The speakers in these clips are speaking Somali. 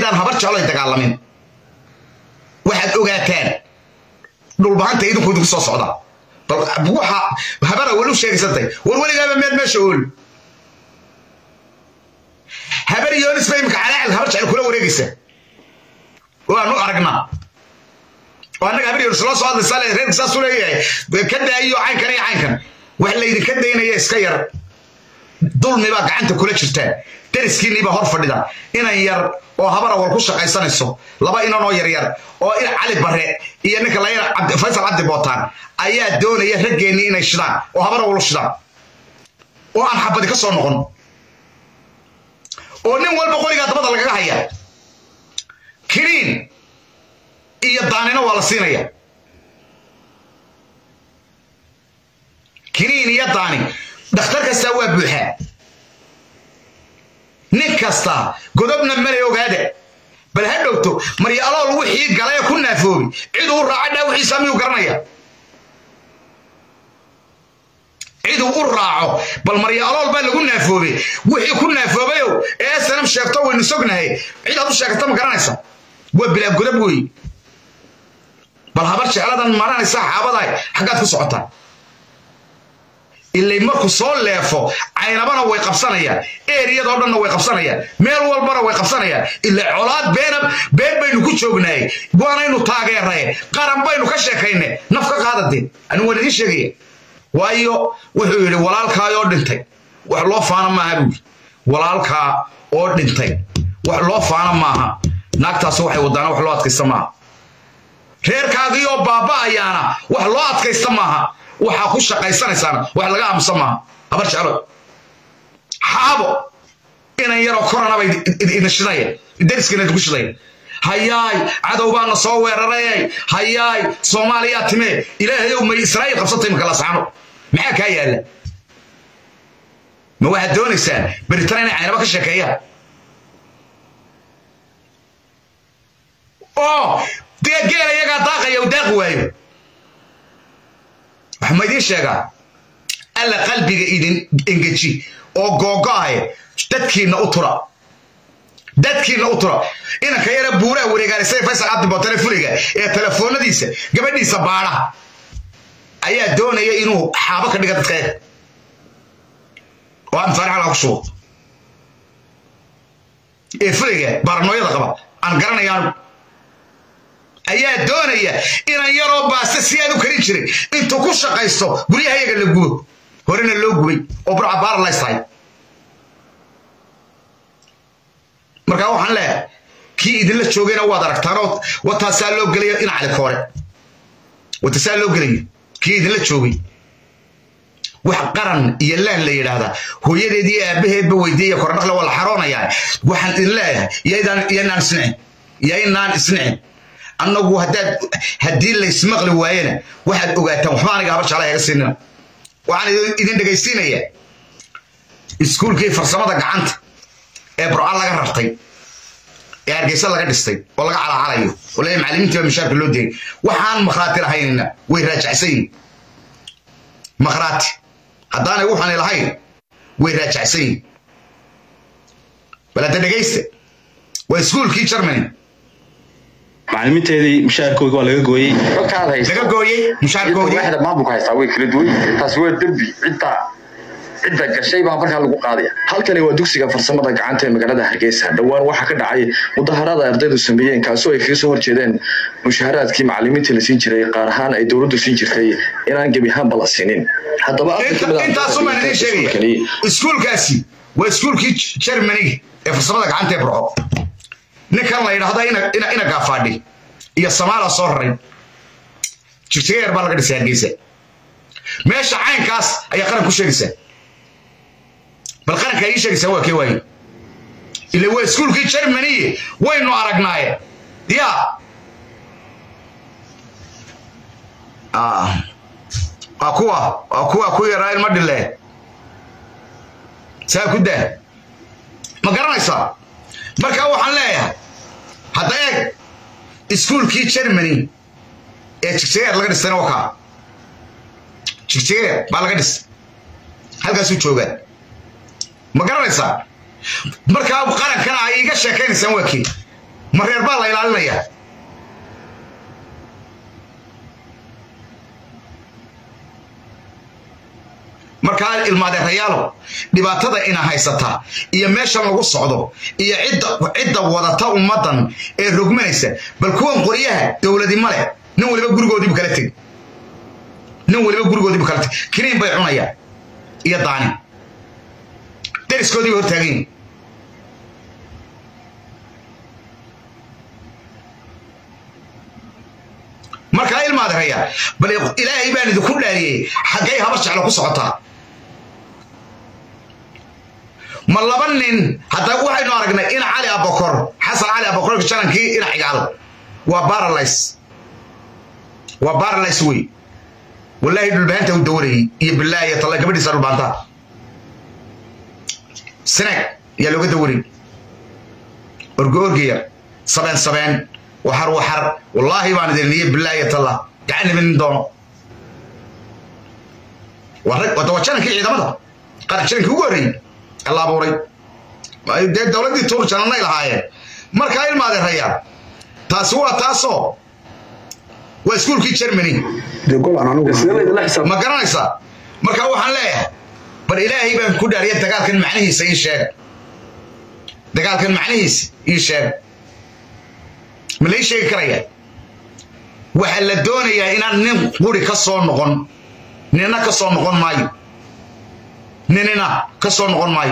haddaan habar jecloy dagaalamin waxaad ogaataan dhulbahanta idinku idinku soo socda bal waxa habara weli u sheegaysantay war weligaaba meel meesha ool habar yoonis ba imika calaacil habar jecel kula wareegaysa waanu aragnaa oo annaga habar yoonis loo soo hadlaysaa le reerka saasuu leeyahay ka daayiyo caynkan iyo caynkan wax laydinka daynaya iska yar dulmi baa gacanta kula jirtaan dariskiinnii baa hor fadhida inan yar oo habar awal ku shaqaysanayso laba inan oo yaryar oo cali bare iyo ninka layar faysal cabdi bootaan ayaa doonaya raggeennii inay shidaan oo habar awal u shidaan oo aan xabadi ka soo noqon oo nin walba qorigaa dabada lagaga haya kiniin iyo daanina waa la siinaya kiniin iyo daani dhakhtar kastaa waa buuxaa nin kasta godobna male ogaada bal ha dhowto maryo alool wixii galee ku naafoobi ciduu u raaca dhaawixiisa miyuu garanaya ciduu u raaco bal maryo alool baa lagu naafoobay wixii ku naafoobayow ee snm sheegto waynu sognahay cid aad u sheegata ma garanaysa waa bilaab godob wey bal habar jecladan maranaysa xaabadahay xaggaad ku socotaa ilay markuu soo leefo caynabana way qabsanayaan eriyadoo dhanna way qabsanayaan meel walbana way qabsanayaan ila colaad beena been baynu ku joognaay waanaynu taageeraye qaran baynu ka sheekayne naf ka qaadade anigu waan idiin sheegaya waayo wuxuu yidhi walaalkaa oo dhintay wax loo faana maaha buu yidhi walaalkaa oo dhintay wax loo faana maaha naagtaas waxay wadaana wax loo adkaysta maaha reerkaagii oo baaba'ayaana wax loo adkaysta maaha waxaa ku shaqaysanaysaana wax laga aamusan maaha habar jeclo xaabo inan yaroo koranabay idin shidaya dariskiina idinku shidaya hayaay cadow baana soo weerarayay hayaay soomaaliyaa timee ilaahayow may israa'iil qabsatay imaka lasaano maxaa kaa yaalla ma waxaad doonaysaan beritan inay caynaba ka sheekeeyaan oo dee geela iyagaa daaqaya u daaqi waayo waxaa ma idiin sheegaa alla qalbiga idin engeji oo googo'ahe dadkiinna u tura dadkiinna u tura inanka yara buuraha wareegaanisay faysal cabdi bootane fuliga ee telefoonadiisa gabadhiisa baadha ayaa doonaya inuu xaabo ka dhiga dadka eeg oo aan faarix halkaa ku shubo ee fuliga baranooyada qaba aan garanayaan ayaa doonaya inan yaroo baasta si aad u karin jiray intuu ku shaqaysto guryaha iyaga la gubo horena loo gubay oo burca baaralays tahay markaa waxaan leeyahay kii idinla joogayna waad aragtaanoo wataasaa loo gelaya in cali koore wataasaa loo gelaya kii idinla joogay wax qaran iyo laan la yidhaahdaa hooyadeed iyo aabbaheedba weydiiya kordhaqle waa la xaroonayaa waxaan idin leeyahay iyanaan isnicin yaynaan isnicin annagu haddaad haddii laysmaqli waayena waxaad ogaataan waxba aniga habar jecla haga siinina waxaan idin dhegaysiinayaa iskuulkii farsamada gacanta ee burca laga rartay ee hargeysa laga dhistay oo laga calacalayo oo leeyahay macallimiintii baa mishaarka loo degay waxaan makhraati lahaynina way raajacsan yihin makhraati haddaanay waxaanay lahayn way raajacsan yihin bal hadda dhegaysta waa iskuulkii germany macalimiinteedii mushaharkooga waa laga gooyey laga gooyey mushaarkoodii waaxda maamulka haystaa way kala duwan yihiin taasi waa dembi cidda cidda gashay baa markaa lagu qaadaya halkani waa dugsiga farsamada gacanta ee magaalada hargeysa dhowaan waxaa ka dhacay mudaharada ardaydu sameeyeen kaasoo ay kaga soo horjeedeen mushaharaadkii macalimiintii la siin jiray qaar ahaan ay dowladdu siin jirtay inaan gebi ahaanba la siinin haddaba intaasumaan idiin sheegaya iskuulkaasi waa iskuulkii germaniga ee farsamada gacanta ee burco ninkan la yidhaahda ina gaafaadhi iyo samaala soo raray jigjiga yar baa laga dhisay hargeysa meesha caynkaas ayaa qaran ku sheegaysaa bal qaranka ii sheegaysaa waa kee waaye ila waa iskuulkii germaniye waynu aragnaaye ya waa kuwa waa kuwa ku yaraa ilma dhile saa ku daa ma garanaysaa marka waxaan leeyahay hadda eeg iskuulkii germany ee jigjigeer laga dhistayna waa kaa jigjigeer baa laga dhistay halkaasuu joogaa ma garanaysaa markaa qarankana ay iiga sheekaynaysaan waa kii ma reer baa la ilaalinayaa markaa ilmaadeerayaalo dhibaatada ina haysata iyo meeshan lagu socdo iyo cidda wadata ummaddan ee rogmanaysa bal kuwan qoryaha dowladi male nin waliba gurigoodiibu kala tegi nin waliba gurigoodiibu kala tegi kiniin bay cunayaan iyo daani dariskoodii bay hortaagan yihin markaa ilmaadeerayaa bal ilaahay baan idinku dhaariyey xaggay habar jeclo ku socotaa ma laba nin hadda waxaynu aragnay ina cali abokor xasan cali abokor janankii ina cigaal waa baralays waa baralays wey wallaahi dhulbaanta u dawarayey iyo bilaahi talla gabadhiisa dhulbaanta snaag yaa looga dawarayy orgo orgaya sabeen sabeen waxar waxar wallaahi baan idin niye bilaahi talla gacan imin doono waa rag waa janankii ciidamada qaran janankii ugu horreeyey la abuuray dee dowladdii tuur janannay lahaayeen markaa ilmaadeerayaa taasi waa taasoo waa iskuulkii germany ma garanaysaa markaa waxaan leeyahay bal ilaahay baan ku dhaariya dagaalkan macnihiisa ii sheega dagaalkan macnihiisa ii sheega ma lai sheegi karaya waxaa la doonayaa inaan nin quri ka soo noqon nina ka soo noqon maayo ninina ka soo noqon maayo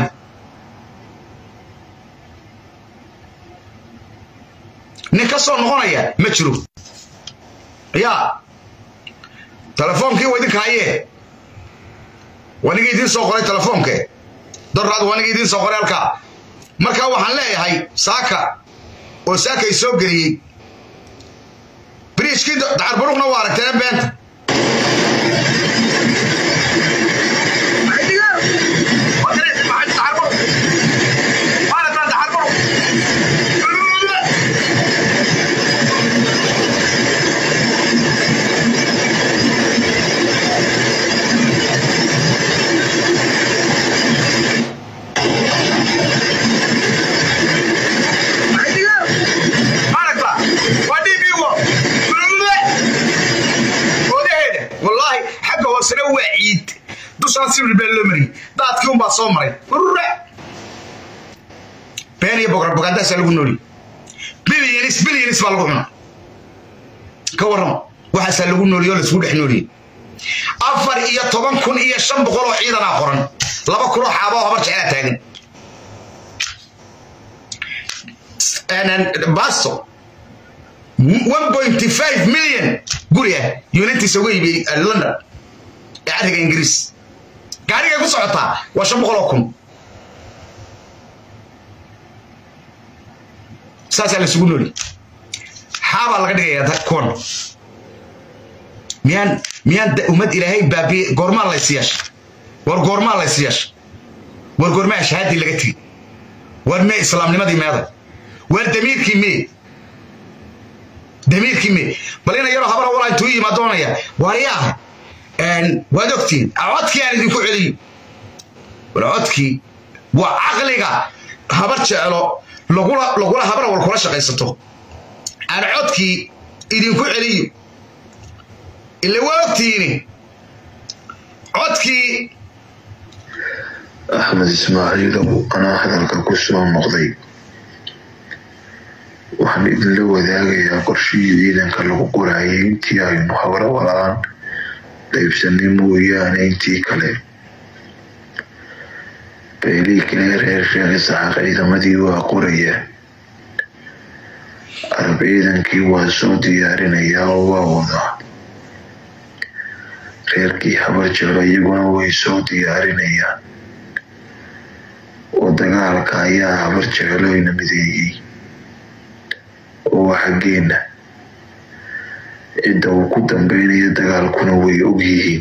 nin ka soo noqonaya ma jiro yaa telefoonkii waa idinka hayee waniga idiin soo qoray telefoonke doraad waniga idiin soo qoray halkaa markaa waxaan leeyahay saaka oo saakay soo geliyey biriishkii dacarburuqna waa aragteen beenta hoosena waa ciid dushaan sibir baa loo mariyey daadkii unbaa soo maray urure been iyo boqorbogaandaasaa lagu nooli bilyanis bilyanis baa lagu cuna ka warrama waxaasaa lagu nooliyo oo laisku dhex nooliyey afar iyo toban kun iyo shan boqol oo ciidanaa qoran laba kunoo xaaboo habar jecelaa taagan basto one point five million guri ah unitiisa uga iibiyey london ee carriga ingiriis gaarigay ku socotaa waa shan boqol oo kun saasaa laisugu nooli xaabaa laga dhigayaa kuwan miyaan miyaan ummad ilaahay baabiye goormaa lays yeesha war goormaa lays yeesha war goormaa shahaadii laga tegi war mee islaamnimadii meeday war damiirkii mee damiirkii mee bal ina yaroo habara walaa intuu yimaadoonaya waaryaa waad ogtiin codkii aan idinku celiyo war codkii waa caqliga habar jeclo lagula habara wal kula shaqaysato aan codkii idinku celiyo ila waa ogtiini codkii axmed ismaaciilow anaa hadalka ku soo noqday waxaan idinla wadaagayaa qorshihii ciidanka lagu qoraayay intii aynu habro walaan qaybsanay mooyaane intii kale beelii kale reer sheekh isxaaq ciidamadii waa qoraya arab ciidankii waa soo diyaarinayaa oo waa wadaa reerkii habar jeclo iyaguna way soo diyaarinayaan oo dagaalka ayaa habar jecloyna mideeyey oo xaggeenna cidda uu ku dambeynayo dagaalkuna way og yihiin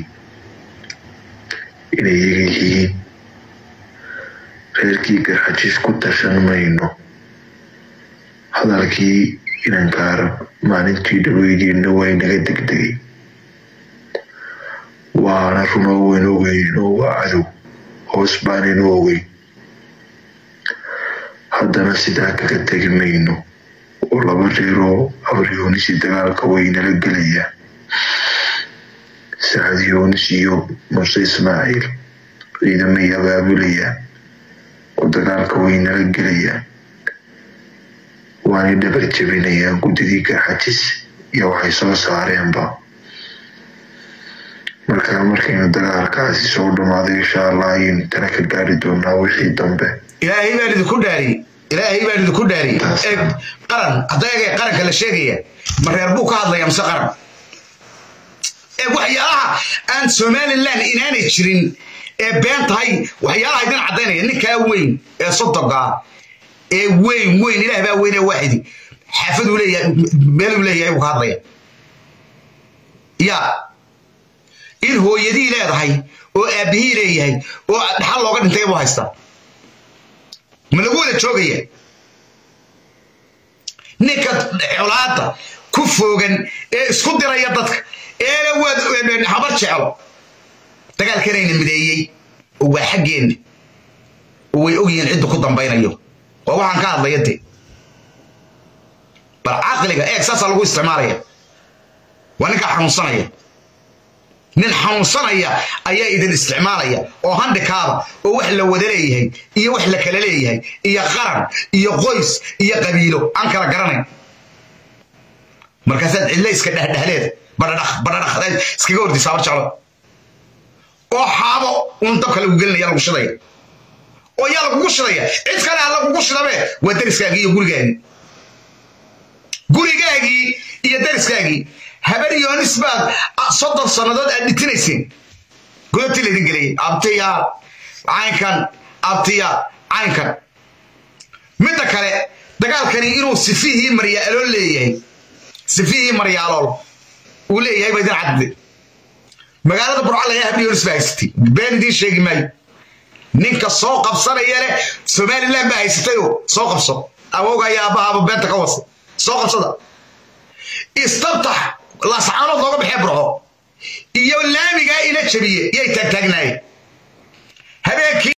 inay iyaga yihiin reerkii garxajiis ku tashan mayno hadalkii inanka arab maalintii dhaweygeedna waa inaga degdegay waana runoo wayn ogeyn oo waa cadow hoos baanaynu ogeyn haddana sidaa kaga tegi mayno laba reeroo afar yoonis iyo dagaalka waynala gelaya sacad yoonis iyo muuse ismaaciil ciidamay abaabulaya oo dagaalka waynala gelaya waanay dhabar jebinayaan guddidii garxajis iyo waxay soo saareenba markaa markaynu dagaalkaasi soo dhamaaday insha allah ayaynu tana ka gaari doonaa wixii dambe ilaahay baan idinku dhaariyey ilaahay baan idinku dhaariyey eeg qaran hadda eegay qaranka la sheegaya ma reer buu ka hadlaya mise qaran eeg waxyaalaha aan somaliland inaanay jirin ee been tahay waxyaalaha idin caddaynaya ninkaa weyn ee sodogaa ee weyn weyn ilaah baa weyn ee waaxidi xaafaduu leeyahay meeluu leeyahay buu ka hadlaya yaa in hooyadii leedahay oo aabbihii leeyahay oo dhaxal looga dhintay buu haystaa ma lagu wada joogaya ninka colaada ku foogan ee isku diraya dadka eena waad habar jeclo dagaalkanayna mideeyey oo waa xaggeenna oo way ogyihiin cidda ku dambaynayo waa waxaan ka hadlaya de bal caqliga eeg saasaa lagu isticmaalaya waa ninkaa xanuunsanaya nin xanuunsanaya ayaa idin isticmaalaya oo handikaaba oo wax la wada leeyahay iyo wax la kala leeyahay iyo qaran iyo qoys iyo qabiilo aan kala garanayn markaasaad cidla iska dhexdhexleed badhadhaq badhadhaq iskaga hordisa habar jeclo oo xaabo uun dabka lagu gelinaya lagu shidaya oo yaa lagugu shidaya cid kale ha lagugu shidabe waa dariskaagii iyo gurigaagii gurigaagii iyo dariskaagii habar yoonis baad soddon sannadood aad dhitinayseen godobtii laydin geliyey abtiya caynkan abtiya caynkan midda kale dagaalkani inuu sifihii maryaalool leeyahay sifihii maryaalool uu leeyahay ba idin cadde magaalada burcal ayaa habar yoonis baa haysatay been idiin sheegi maayo ninka soo qabsanaya leh somaliland baa haysatayoo soo qabso awowga iyo aabbahaaba beenta ka wasa soo qabsada istabtax laascaanood looga baxee burco iyo laamigaa ina jabiye yay taagtaagnaayeen habeenkii